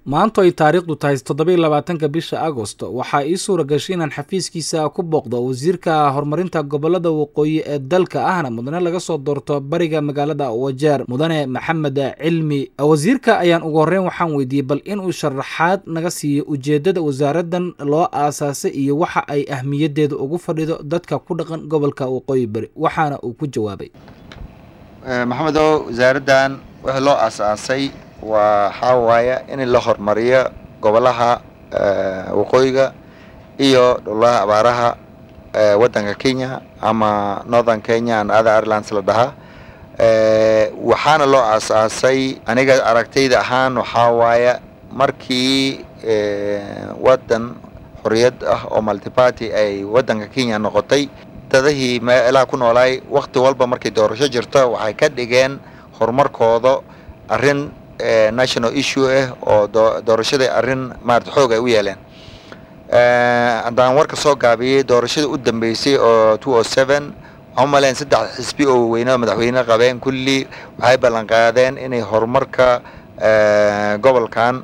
maantu ay taariikhdu tahay toddobiiy labaatanka bisha agosto waxaa ii suura gashay inaan xafiiskiisa ku booqdo wasiirka horumarinta gobolada waqooyi ee dalka ahna mudane laga soo doorto bariga magaalada wajeer mudane maxamed cilmi wasiirka ayaan ugu horreyn waxaan weydiiyey bal inuu sharaxaad naga siiyo ujeeddada wasaaradan loo aasaasay iyo waxa ay ahmiyadeeda ugu fadhido dadka ku dhaqan gobolka waqooyi bari waxaana uu ku jawaabay maxamedow wasaaraddan wixii loo aasaasay waxaa waaya in la horumariyo gobolaha waqooyiga iyo dhulaha abaaraha waddanka kenya ama northern kenya and other irelands la dhahaa waxaana loo aasaasay aniga aragtayda ahaan waxaa waaya markii waddan xorriyad ah oo multiparty ay waddanka kenya noqotay dadahii meelaha ku noolaay wakti walba markay doorasho jirto waxay ka dhigeen horumarkooda arrin national issue ah oo doorashadai arrin maarata xoog ay u yeeleen haddaan warka soo gaabiyey doorashadii u dambeysay oo two o seven waxaan u maleyn saddex xisbi oo weyne madaxweyne qabeen kulli waxay ballan qaadeen inay horumarka gobolkan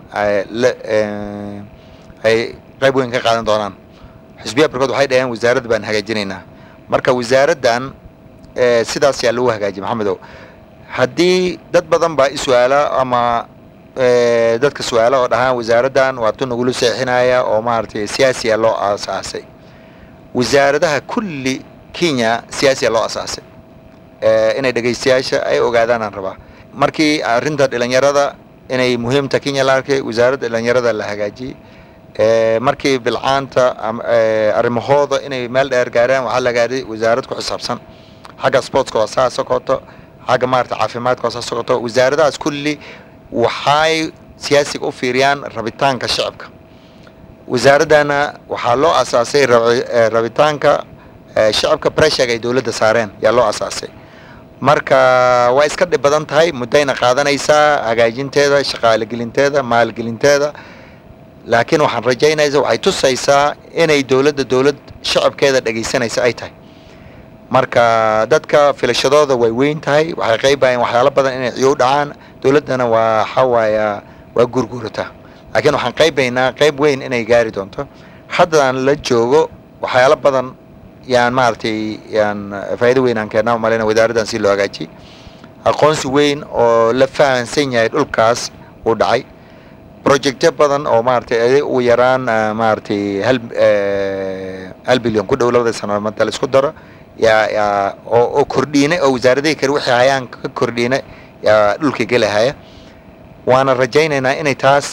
ay qayb weyn ka qaadan doonaan xisbiya barkood waxay dhaheen wasaaradda baan hagaajinaynaa marka wasaaraddan sidaas yaa lagu hagaajiyay maxamedow haddii dad badan baa i-su-aala ama dadka su-aala oo dhahaan wasaaraddan waa tu nagula seexinaya oo maaragtay siyaasiya loo aasaasay wasaaradaha kulli kenya siyaasiya loo asaasay inay dhegaystayaasha ay ogaadaan aan rabaa markii arrinta dhalinyarada inay muhiimta kenya la arkay wasaaradda dhalinyarada la hagaajiyey markii bilcaanta arrimahooda inay meel dheer gaaraan waxaa la gaaray wasaarad ku xisaabsan xagga sportska waa saa socoto xagga maarata caafimaadka waa saa socoto wasaaradahaas kulli waxay siyaasiga u fiiriyaan rabitaanka shacabka wasaaraddana waxaa loo asaasay rabitaanka shacabka pressurga ay dowladda saareen yaa loo asaasay marka waa iska dhib badan tahay muddayna qaadanaysaa hagaajinteeda shaqaalegelinteeda maalgelinteeda laakiin waxaan rajaynaysa waxay tusaysaa inay dowladda dowlad shacabkeeda dhegaysanaysa ay tahay marka dadka filashadooda way weyn tahay waxay qaybayeen waxyaalo badan inay ciyow dhacaan dowladdana waa waxawaaya waa gurgurataa laakiin waxaan qaybaynaa qayb weyn inay gaari doonto haddaan la joogo waxyaalo badan yaan maaragtay yaan faa'iido weyn aan keennaa umaleyna wasaaraddan si loo hagaajiyey aqoonsi weyn oo la fahansan yahay dhulkaas uu dhacay projectyo badan oo maaragtay ugu yaraan maaragtay hal hal bilyan ku dhow labada sano manta la isku daro yaa yaa oo oo kordhiinay oo wasaaradihii kale wixii hayaan ka kordhiinay yaa dhulka gelahaya waana rajaynaynaa inay taas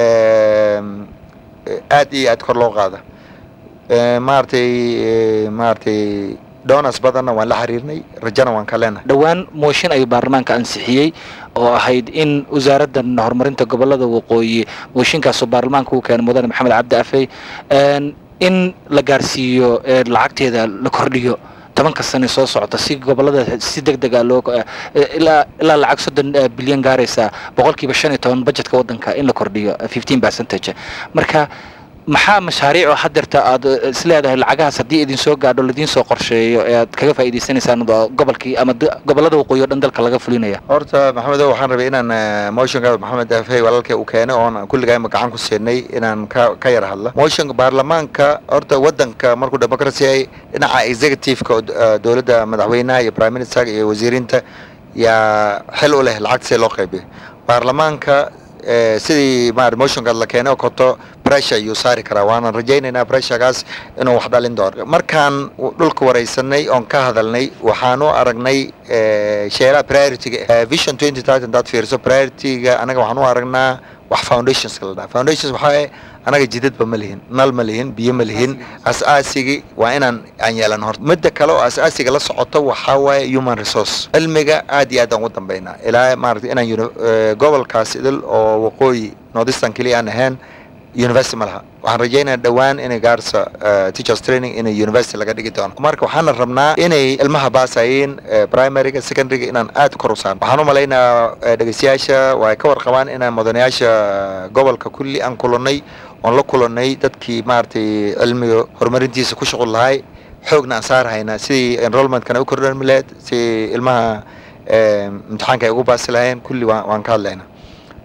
aad iyo aad kor loo qaada maaragtay maaragtay donas badanna waan la xiriirnay rajana waan ka leenahay dhowaan mooshin ayuu baarlamaanka ansixiyey oo ahayd in wasaaraddan horumarinta gobolada waqooyi mooshinkaasoo baarlamaanka uu keenay mudane maxamed cabdi afey in la gaarsiiyo lacagteeda la kordhiyo tobanka sane soo socota si gobolada si deg dega loo ilaa ilaa lacag soddon bilyan gaaraysa boqolkiiba shan iyo toban budgetka waddanka in la kordhiyo fifteen percentage marka maxaa mashaariico hadeerta aad isleedahay lacagahaas haddii idin soo gaadho laidiin soo qorsheeyo ee aad kaga faa'iidaysanaysaan gobolkii ama gobolada waqooyi o dhan dalka laga fulinaya horta maxamedo waxaan rabay inaan motionka maxamed afey walaalkay uu keenay oon kulligayma gacan ku siinay inaan ka ka yar hadla motionka baarlamaanka horta waddanka markuu democracy ay dhinaca executiveka oo dowladda madaxweynaha iyo prime minister iyo wasiiriinta yaa xil u leh lacagta see loo qaybiyo baarlamaanka sidii ma motionkaad la keenay oo koto pressure ayuu saari karaa waanan rajaynaynaa pressurekaas inuu wax dhalin doono markaan dhulka waraysanay oon ka hadalnay waxaan u aragnay sheelaha priorityga vision twenty thirty hadaad fiiriso priorityga anaga waxaan u aragnaa wax foundationska la dhaha foundations waxaa anaga jidadba ma lihin nal ma lihin biyo ma lihin as-aasigi waa inaan aan yeelan horta midda kale oo as-aasiga la socoto waxaa waaye human resource cilmiga aad iyo aad aan ugu dambeynaa ilaa maarata inaan gobolkaas idil oo waqooyi northeastern keliya aan ahayn university ma laha waxaan rajaynaya dhowaan inay gaarsa teachers training inay university laga dhigi doono marka waxaana rabnaa inay ilmaha baasayeen primaryga secondaryga inaan aad kor u saarno waxaan u malaynayaa dhegeystayaasha waa ka warqabaan inaan mudanayaasha gobolka kulli aan kulannay oon la kulannay dadkii maaragtay cilmiga horumarintiisa ku shuqul lahay xoogna aan saarhayna sidii enrollmentkana u kordhami lahayd si ilmaha imtixaanka ay ugu baasi lahayeen kulli waan ka hadlaynaa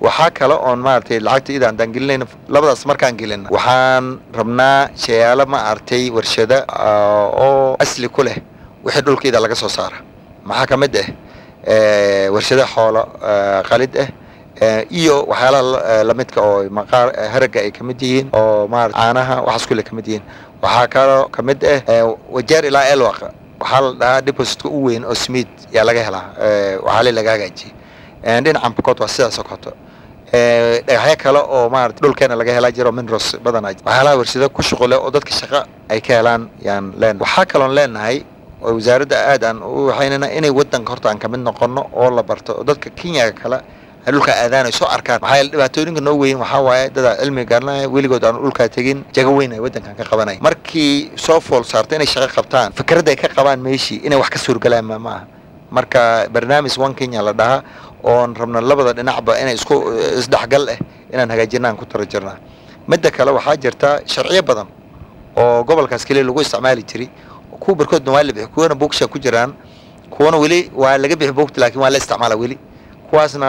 waxaa kale oon maaragtay lacagta ida andaan gelinayna labadaas markaan gelina waxaan rabnaa shayaalo ma aragtay warshada oo asli ku leh wixii dhulka ida laga soo saara maxaa ka mid ah warshada xoolo qalid ah iyo waxyaalaha lamidka oo maqaar haraga ay kamid yihiin oo maarata caanaha waxaas kule kamid yihiin waxaa kaloo kamid ah wajeer ilaa elwaq waxaa la dhahaa depositka u weyn oo smith yaa laga helaa waxaale laga hagaajiyey dhinacan bukot waa sidaas oo koto dhagaxyo kale oo maarata dhulkeena laga helaa jiro minros badan waxyaalaha warshado ku shuqule oo dadka shaqo ay ka helaan yaan leenahay waxaa kaloon leenahay oo wasaaradda aad aan u waxaynana inay wadanka horta aan kamid noqono oo la barto oo dadka kenyaga kale ay dhulka aadaan ay soo arkaan maxaa yeele dhibaatooyinka noo weyn waxaa waaye dadaa cilmi garanaya weligood aan dhulkaa tegin jago weyn ay wadankan ka qabanaya markii soo fool saarto inay shaqo qabtaan fikradda ay ka qabaan meeshii inay wax ka suurgalaan ma maaha marka barnaamij one kenya la dhahaa oon rabna labada dhinacba inay isku isdhexgal ah inaan hagaajina aan ku tara jirnaa midda kale waxaa jirta sharciyo badan oo gobolkaas keliya lagu isticmaali jiray kuwa barkoodna waa la bixi kuwana buugsha ku jiraan kuwana weli waa laga bixi buugta laakiin waa la isticmaala weli kuwaasna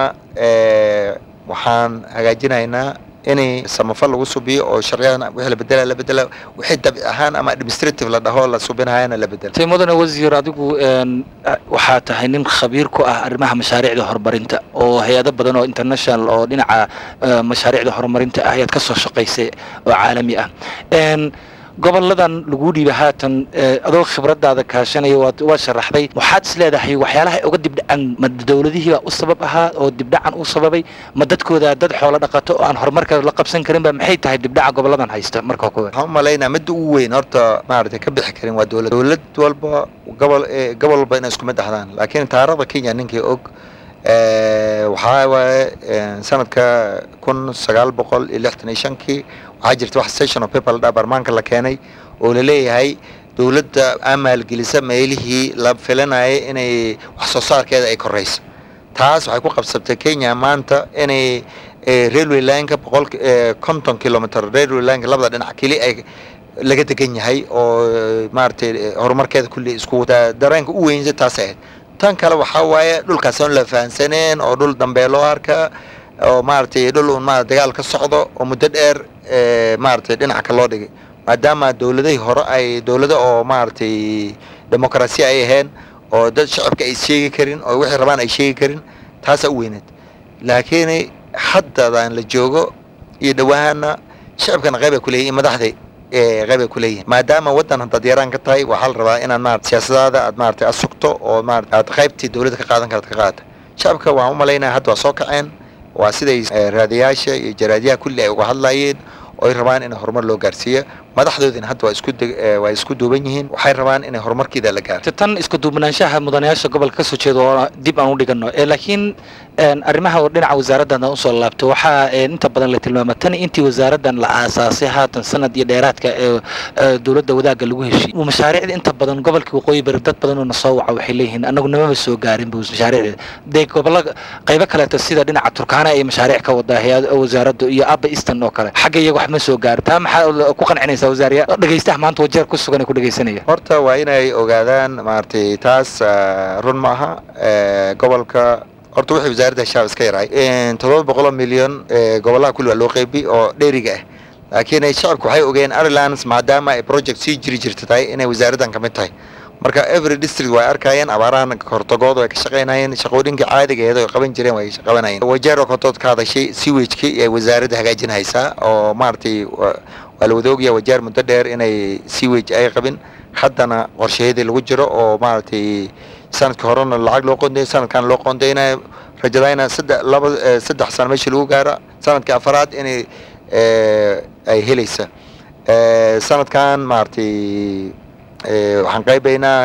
waxaan hagaajinaynaa inay samafal lagu subiyo oo sharciyadan wixii la bedela la bedela wixii dabic ahaan ama administrative la dhaho la subinahayana la bedela tay mudane wasiir adigu waxaa tahay nin khabiir ku ah arrimaha mashaariicda horumarinta oo hay-ado badan oo international oo dhinaca mashaariicda horumarinta ah ayaad ka soo shaqaysay oo caalami ah goboladan lagu dhiibay haatan adoo khibradaada kaashanaya waa sharaxday waxaad is leedahay waxyaalaha uga dibdhacan ma dowladihiibaa u sabab ahaa oo dibdhacan u sababay ma dadkooda dad xoolo dhaqato oo aan horumarka la qabsan karinba maxay tahay dibdhaca goboladan haysta marka kuwa waxaan u malaynaa midda ugu weyn horta maaragtay ka bixi karin waa dowlad dowlad walba gobol gobol walba inay isku mid ahdaan laakiin taariikhda kenya ninkii og waxaa waaye sanadka kun sagaal boqol iyo lixdan iyo shankii waxaa jirta wax station of people dha baarmaanka la keenay oo laleeyahay dowladda aa maalgelisa meelihii la filanayay inay wax soo saarkeeda ay korayso taas waxay ku qabsabtay kenya maanta inay railway lineka boqol konton kilometer railway lineka labada dhinac keli ay laga degan yahay oo maaragtay horumarkeeda kulli isku dareenka u weynsa taas ahayd tan kale waxaa waaye dhulkaas oon la fahansaneen oo dhul dambeeloo arka oo maaragtay dhul un ma dagaal ka socdo oo muddo dheer maaragtay dhinaca ka loo dhigay maadaama dowladihii hore ay dowlado oo maaragtay demokarasiya ay ahayn oo dad shacabka ay sheegi karin oo wixii rabaan ay sheegi karin taasaa u weyneed laakiin haddadaan la joogo iyo dhawaahana shacabkana qayb ay ku leeyihin madaxda qayb ay ku leeyihin maadaama waddan haddaad yaraan ka tahay waxaa la rabaa inaad maarata siyaasadaada aad maaragtay aad sugto oo maarata aad qaybtii dowladda ka qaadan karad ka qaadata shacabka waxaan u malaynaya hadda waa soo kaceen waa siday raadiyaasha iyo jaraadiyaha kulli ay uga hadlayeen oo ay rabaan in horumar loo gaarsiiyo madaxdoodina hadda waa isku waa isku duuban yihiin waxay rabaan inay horumarkiida la gaaro tan isku duubnaanshaha mudanayaasha gobolka kasoo jeeda oo dib aan u dhigano laakiin arrimaha dhinaca wasaaraddan usoo laabto waxaa inta badan la tilmaama tan intii wasaaraddan la aasaasay haatan sanad iyo dheeraadka ee dowladda wadaagga lagu heshiy mashaariicda inta badan gobolka waqooyi bari dad badan oo na soo waca waxay leeyihiin anagu namama soo gaarin bu mashaariicda dee gobollo qaybo kaleeto sida dhinaca turkaana ay mashaariic ka wadaa hay-ad wasaaraddu iyo abba easton oo kale xagga iyaga wax ma soo gaaro taa maxaa ku qancinaysaa wasaariya dhegaystaha maanta wajeer ku sugan ay ku dhegaysanaya horta waa inay ogaadaan maaragtay taas run ma aha gobolka horta wixii wasaaradda shaab iska yarahay toddoba boqoloo milyan gobolaha kulli waa loo qeybi oo dheeriga ah laakiin shacabku waxay ogeen irelands maadaama ay project sii jiri jirta tahay inay wasaaraddan ka mid tahay marka every district way arkayeen abaarahan hortagooda way ka shaqaynayeen shaqooyinkii caadigeeda ay qaban jireen way qabanayeen wajeer oo kotood ka hadashay sewagekii ee wasaaradda hagaajin haysaa oo maaragtay waa la wada ogyaha wajeer muddo dheer inay sewage ay qabin haddana qorshaheedii lagu jiro oo maaragtay sanadka horena lacag loo qonday sanadkan loo qondaynayo rajadayna saddex laba saddex sano meeshii lagu gaara sanadka afaraad inay ay helaysa sanadkan maaragtay waxaan qaybaynaa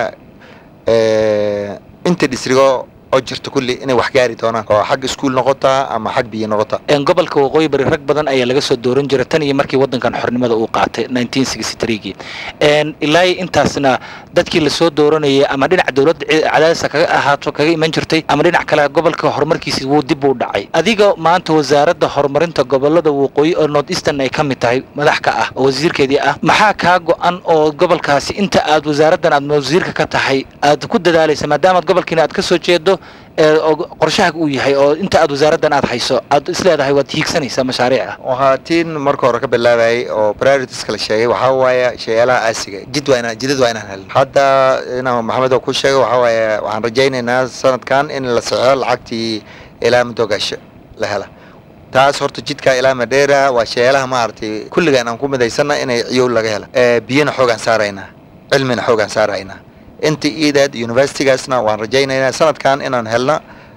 inta dhisrigo oo jirta kulli inay wax gaari doonaan oo xag iskuul noqotaa ama xag biyo noqotaa gobolka waqooyi bari rag badan ayaa laga soo dooran jira tan iyo markii waddankan xornimada uu qaatay nineteen sixty threegii ilaa intaasna dadkii lasoo dooranayay ama dhinaca dowladda cadaadisa kaga ahaato kaga iman jirtay ama dhinac kale gobolka horumarkiisi wuu dib u dhacay adiga maanta wasaaradda horumarinta gobolada waqooyi oo north eastern ay ka mid tahay madax ka ah oo wasiirkeedii ah maxaa kaa go-an oo gobolkaasi inta aad wasaaraddan aad wasiirka ka tahay aad ku dadaalaysa maadaamaad gobolkiina aad ka soo jeedo qorshaha uu yahay oo inta aad wasaaraddan aad hayso aad isleedahay waad hiigsanaysaa mashaariica waxaa tiin marka hore ka bilaabayay oo prioritiska la sheegay waxaa waaye shayaalaha aasiga jid waa inaan jidad waa inaan helno hadda inaan maxamed oo ku sheego waxaa waaye waxaan rajaynaynaa sanadkan in la saxo lacagtii ilaa mudogasho la hela taas horta jidka ilaa madheera waa shayaalaha maaragtay kulligaan aan ku midaysana inay ciyow laga hela biyana xoogaan saaraynaa cilmina xoogaan saaraynaa inta iidaad universitygaasna waan rajaynaynaa sanadkan inaan helna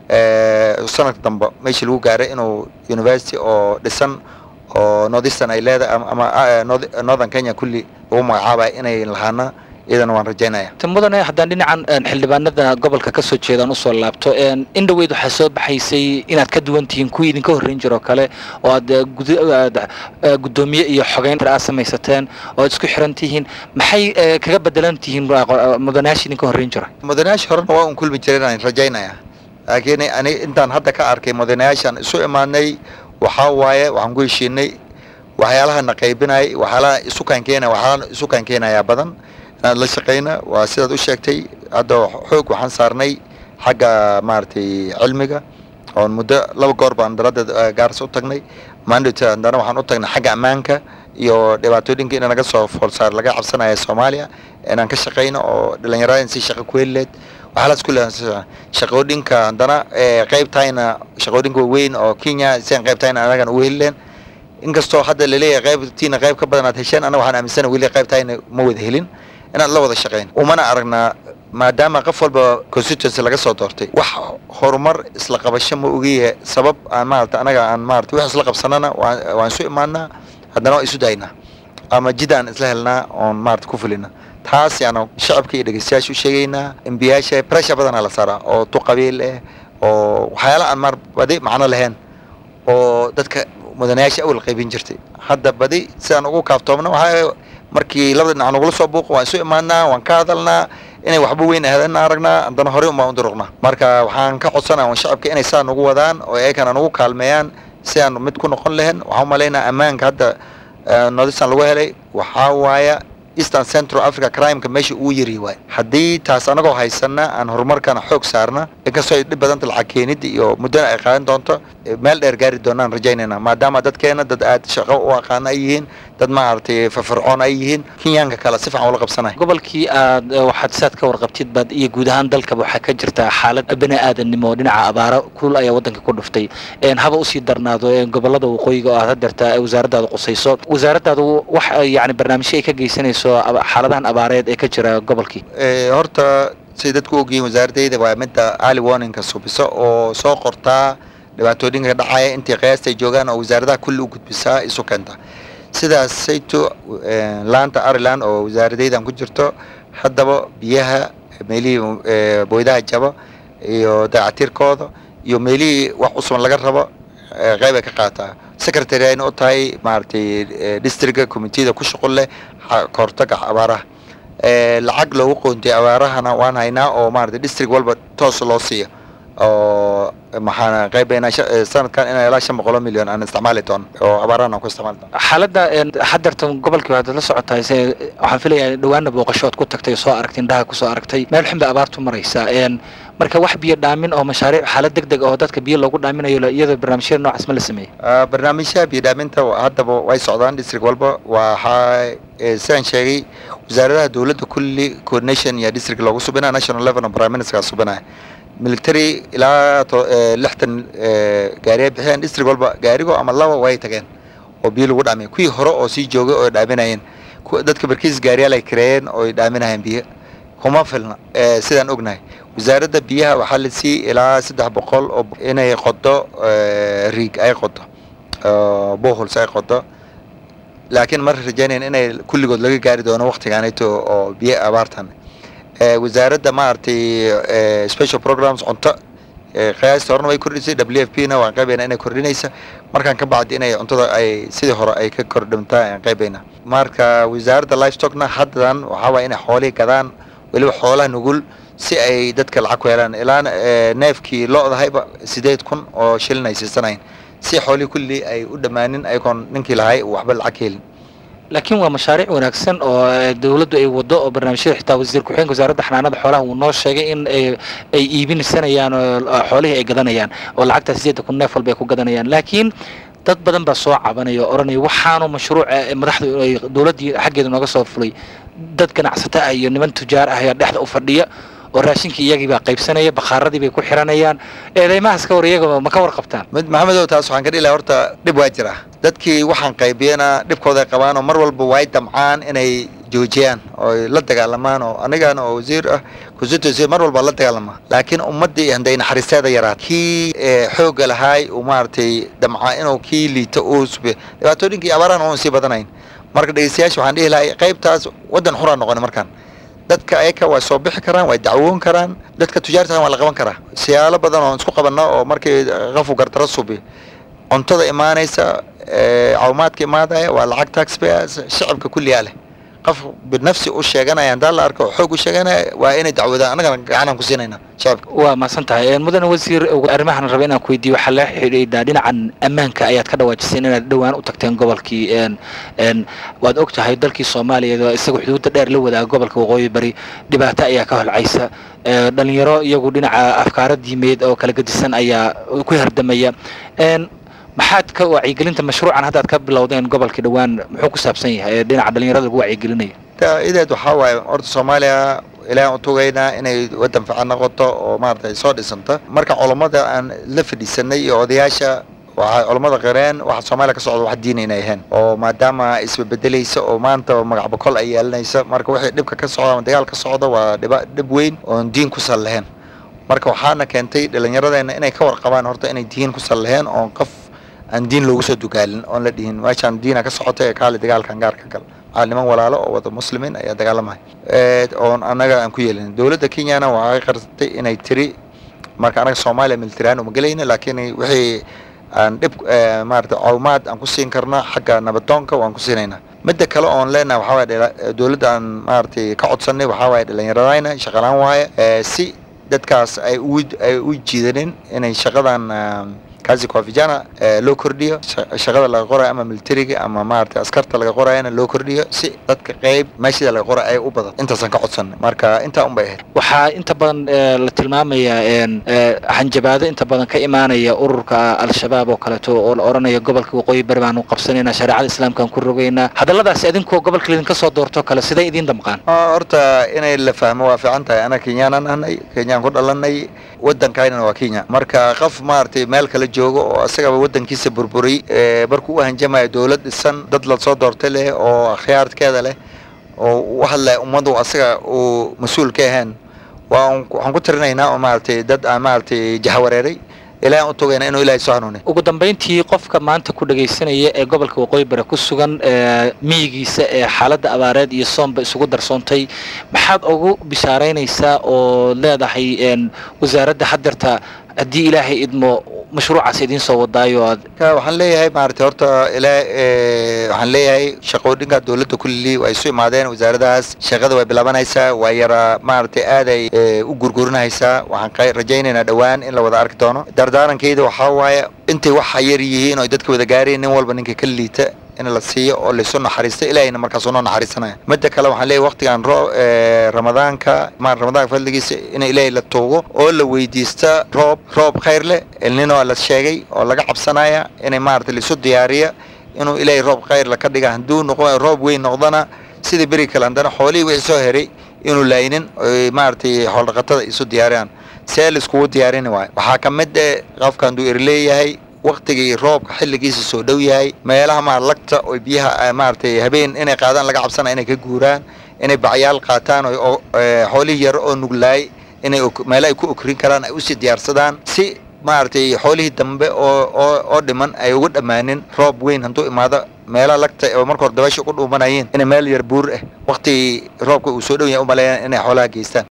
sanadka dambe meeshii lagu gaaray inuu university oo dhisan oo northeastern ay leedahay ama northern kenya kulli lagu magacaabay inay lahaana iyadana waan rajaynaya mudane haddaan dhinacan xildhibaanada gobolka ka soo jeedaan usoo laabto in dhaweyd waxaa soo baxaysay inaad ka duwan tihiin kuwii idinka horreyn jiro kale oo aad guddoomiye iyo xogeyn aad samaysateen oo aad isku xiran tihiin maxay kaga bedelan tihiin mudanayaasha idinka horreyn jira mudanayaasha horena waa un kulmi jireen aan rajaynaya laakiin ani intaan hadda ka arkay mudanayaashaan isu imaadnay waxaa waaye waxaan ku heshiinay waxyaalaha na qaybinay waxyaalaha isu kaankeenaya waxyaalaha isu kaankeenayaa badan inaan la shaqayna waa sidaad u sheegtay hadda xoog waxaan saarnay xagga maaragtay cilmiga oon muddo laba goor baan daladeed gaaris u tagnay mandate haddana waxaan u tagnay xagga ammaanka iyo dhibaatooyinka in naga soo foolsaar laga cabsanaya soomaaliya inaan ka shaqayno oo dhalinyarada si shaqo ku heli leed waxyaalaas kulli shaqooyinka haddana qaybtayna shaqooyinka waaweyn oo kenya si aan qaybtayna anagan ugu heli leen inkastoo hadda laleeyahay qaybtiina qayb ka badan aad hesheen anaga waxaan aaminsana weli qaybtayna ma wada helin inaad la wada shaqayn umana aragnaa maadaama qof walba constituency laga soo doortay wax horumar isla qabasho ma ogiyahe sabab aan maarata anaga aan maarata wax isla qabsanana waan isu imaanaa haddana waa isu daynaa ama jid aan isla helnaa oon maarata ku fulina taas yaana shacabka iyo dhegeystayaasha u sheegaynaa embiyaasha pressure badanaa la saaraa oo tu qabiil eh oo waxyaala aan maar badi macno lahayn oo dadka mudanayaasha awal qaybin jirtay hadda badi sidaan ugu kaaftoomna waxaa markii labada dhinac nagula soo buuqo waan isu imaanaa waan ka hadalnaa inay waxba weyn ahaadana aragnaa haddana horey unbaan u duruqnaa marka waxaan ka codsanaa un shacabka inay saa nagu wadaan oo eekana nagu kaalmeeyaan si aan mid ku noqon lahayn waxaan umalaynaa ammaanka hadda northeastern lagu helay waxaa waaya eastern central africa crimeka meesha uu yari waay haddii taas anagoo haysana aan horumarkana xoog saarna inkastoo ay dhib badanta lacag keenida iyo muddana ay qaadan doonto meel dheer gaari doonaan rajaynayna maadaama dadkeena dad aad shaqo u aqaana ay yihiin dad maaragtay firfircoon ay yihiin kenyaanka kale si fiican ula qabsanay gobolkii aad waxaad saad ka warqabtid baad iyo guud ahaan dalkaba waxaa ka jirta xaalad bani aadamnimo oo dhinaca abaaro kulul ayaa waddanka ku dhuftay haba usii darnaado gobolada waqooyiga oo aad hadeerta wasaaraddaada qusayso wasaaraddaadu wax yani barnaamijyo ay ka geysanayso xaaladahan abaareed ee ka jira gobolkii horta say dadku ogyihiin wasaaradayda waa midda ali warninka subiso oo soo qortaa dhibaatooyinka dhacaya intii qiyaasta ay joogaan oo wasaaradaha kulli u gudbisaa isu keenta sidaas sayto laanta ariland oo wasaaradaydan ku jirto haddaba biyaha meelihii boydaha jaba iyo dayactirkooda iyo meelihii wax cusuban laga rabo qayb ay ka qaataa secretary ayna u tahay maaragtay districtka committeeda ku shuqul leh kahortaga abaaraha lacag loogu qoontay abaarahana waan haynaa oo maaragtay district walba toos loo siiyo oo maxaan qaybaynaa sanadkan inaa ilaa shan boqoloo milyan aan isticmaali doono oo abaarahan aan ku isticmaali doono xaaladda hadeerta gobolkii waad la socotaa se waxaan filayaa dhawaana booqasho ood ku tagtay soo aragtay indhaha kusoo aragtay meel xun bay abaartu maraysaa marka wax biyo dhaamin oo mashaariic xaalad deg deg oo dadka biyo loogu dhaaminayo iyadoo barnaamijyada noocaas ma la sameeyey barnaamijyaha biyo dhaaminta haddaba way socdaan district walba waxaa sidaan sheegay wasaaradaha dowladda kulli coordination iyo district loogu subinaya national level prime minister subinaya military ilaa lixtan gaariya bixiyeen district walba gaarigo ama laba way tageen oo biyo lagu dhaamiya kuwii hore oo sii joogay oo dhaaminayeen dadka barkiis gaariyaal ay kareeyeen oo ay dhaaminayeen biyo kuma filna sidaan ognahay wasaaradda biyaha waxaa la siiyey ilaa saddex boqol oo inay qodo riig ay qodo bohols ay qodo laakiin mar rajaynayn inay kulligood laga gaari doono waktigaanito oo biyo abaartan wasaaradda maaragtay special programs cunto qiyaasta horena way kordhisay w f p na waan qaybayna inay kordhinaysa markaan ka bacdi inay cuntada ay sidii hore ay ka kordhintaa aan qaybayna marka wasaaradda livestockna haddan waxaa waaya inay xoolihii gadaan weliba xoolaha nugul si ay dadka lacag ku helaan ilaa neefkii lo-dahayba sideed kun oo shilin ay siisanayn si xoolihii kulli ay u dhammaanin ayagoon ninkii lahay waxba lacag helin laakiin waa mashaariic wanaagsan oo dowladdu ay wado oo barnaamijyada xitaa wasiir ku-xigeenka wasaaradda xanaanada xoolaha uu noo sheegay in ay iibinsanayaan oo xoolihii ay gadanayaan oo lacagtaa sideedda kun neef walba ay ku gadanayaan laakiin dad badan baa soo cabanaya oo odhanaya waxaanu mashruuca madaxdu ay dowladdii xaggeeda nooga soo fulay dad ganacsato ah iyo niman tujaar ah ayaa dhexda u fadhiya oo raashinkii iyagii baa qaybsanaya bakhaaradii bay ku xiranayaan eedeymahaas ka war iyaga ma ka warqabtaan mid maxamedow taas waxaan ka dhihi lahaa horta dhib waa jira dadkii waxaan qaybiyana dhibkooday qabaan oo mar walba way damcaan inay joojiyaan oo la dagaalamaan oo anigana oo wasiir ah constituency mar walba la dagaalama laakiin ummaddii handay naxariisteeda yaraat kii xoogga lahaay uu maaragtay damca inuu kii liito uu sube dhibaatooyinkii abaaraan oon sii badanayn marka dhegeystayaasha waxaan dhihi lahay qaybtaas waddan xuraa noqoni markaan dadka ayaka waa soo bixi karaan waa dacwoon karaan dadka tujaarta waa la qaban karaa siyaalo badan oo isku qabanno oo markii qafu gardaro subi cuntada imaanaysa caawimaadka imaadaya waa lacag taxpayers shacabka kulliyaa leh qof binafsi u sheeganaya hadaa la arko xoog u sheeganaya waa inay dacwadaan annagana gacanaan ku siinayna shacabka waa mahadsan tahay mudane wasiir arrimahan raba inaan ku weydiiyo waxaa la xidhiidhaa dhinacan ammaanka ayaad ka dhawaajiseen inaad dhowaan u tagteen gobolkii waad og tahay dalkii soomaaliya isaga xuduudda dheer la wadaaga gobolka waqooyi bari dhibaato ayaa ka holcaysa dhalinyaro iyagu dhinaca afkaaro diimeed oo kala gedisan ayaa ku hardamaya maxaad ka wacyigelinta mashruucan haddaad ka bilowdeen gobolkii dhowaan muxuu ku saabsan yahay ee dhinaca dhalinyarada lagu wacyigelinaya ideed waxaa waaye horta soomaaliya ilaahan u tugaynaa inay waddan fiican noqoto oo maaragtay soo dhisanta marka culammada aan la fadhiisanay iyo odayaasha waxay culammada qireen waxa soomaaliya ka socda wax diin inay ahayn oo maadaama isbebedelaysa oo maanta magac bokol ay yeelanaysa marka wixii dhibka ka socda ama dagaal ka socda waa dhiba dhib weyn oon diin ku sal lahayn marka waxaana keentay dhallinyaradeenna inay ka warqabaan horta inay diin ku sal lahayn oon qof aan diin loogu soo dugaalin oon la dhihin meeshaan diina ka socota ee kaali dagaalkan gaarka gal waxaa niman walaalo oo wada muslimiin ayaa dagaalamaya oon annaga aan ku yeelin dowladda kenyana waxay qarsatay inay tiri marka anaga soomaaliya militariaan uma gelayna laakiin wixii aan dhib maarata caawimaad aan ku siin karna xagga nabadoonka waan ku siinaynaa midda kale oon leenahay waxaa waye dowladda aan maaragtay ka codsanay waxaa waaye dhallinyaradayna shaqalaan waaye si dadkaas ay u ay u jiidanin inay shaqadan kaasi kwa vijana loo kordhiyo shaqada laga qorayo ama militariga ama maaragtay askarta laga qorayana loo kordhiyo si dadka qayb meeshada laga qoray ay u badan intaasaan ka codsanay marka intaa un bay ahayd waxaa inta badan la tilmaamayaa hanjabaado inta badan ka imaanaya ururka al-shabaab oo kaleeto oo la odhanaya gobolka waqooyi bari baanu qabsanaynaa shareecada islaamkaan ku rogaynaa hadalladaasi adinkoo gobolka idinka soo doorto kale siday idiin damqaan horta inay la fahmo waa fiican tahay ana kenyaanan ahnay kenyaan ku dhalanay waddankaynana waa kenya marka qof maaragtay meel kale joogo oo asagaba waddankiisa burburiy markuu u hanjamayo dowlad dhisan dad la soo doortay leh oo akhyaarkeeda leh oo u hadlaya ummadu asaga uu mas-uul ka ahayn waa waxaan ku tirinaynaa oo maaragtay dad aan maaragtay jahawareeray ilahan u togayna inuu ilahay soo hanuuniy ugu dambayntii qofka maanta ku dhagaysanaya ee gobolka waqooyi bari ku sugan miyigiisa ee xaaladda abaareed iyo soomba isugu darsoontay maxaad ugu bishaaraynaysaa oo leedahay wasaaradda hadeerta haddii ilaahay idmo mashruucaas idiin soo wadaayo aad waxaan leeyahay maaragtay horta ilaa waxaan leeyahay shaqooyinka dowladda kulli way isu imaadeen wasaaradahaas shaqada way bilaabanaysaa waa yara maaragtay aaday u gurgurinaysaa waxaan rajaynaynaa dhowaan in la wada arki doono dardaarankayda waxaa waaye intay waxa yar yihiin oo dadka wada gaareen nin walba ninka ka liita in la siiyo oo laysu naxariisto ilahayna markaas unoo naxariisanaya midda kale waxaan leeyahy waqtigan roo ramadaanka ma ramadaanka fadligiisa in ilaahay la tuugo oo la weydiista roob roob khayr leh elnino la sheegay oo laga cabsanaya inay maaragtay laisu diyaariya inuu ilaahay roob khayr la ka dhiga hadduu noqo roob weyn noqdana sidii beri kale haddana xoolihii wixii soo heray inuu laaynin oy maaragtay xooldhaqatada isu diyaariyaan see laiskugu diyaarini waayo waxaa ka mid eh qofka hadduu er leeyahay waktigii roobka xilligiisa soo dhow yahay meelaha maar lagta oo biyaha maaragtay habeen inay qaadaan laga cabsana inay ka guuraan inay bacyaal qaataan oo xoolihii yar oo nuglaay inay meelo ay ku okrin karaan ay usii diyaarsadaan si maaragtay xoolihii dambe oo oo oo dhiman ay ugu dhammaanin roob weyn hadduu imaado meelaha lagta oo marka hore dabaysha ugu dhuumanayeen inay meel yar buur ah waktigii roobka uu soo dhow yahay u maleeyaan inay xoolaha geystaan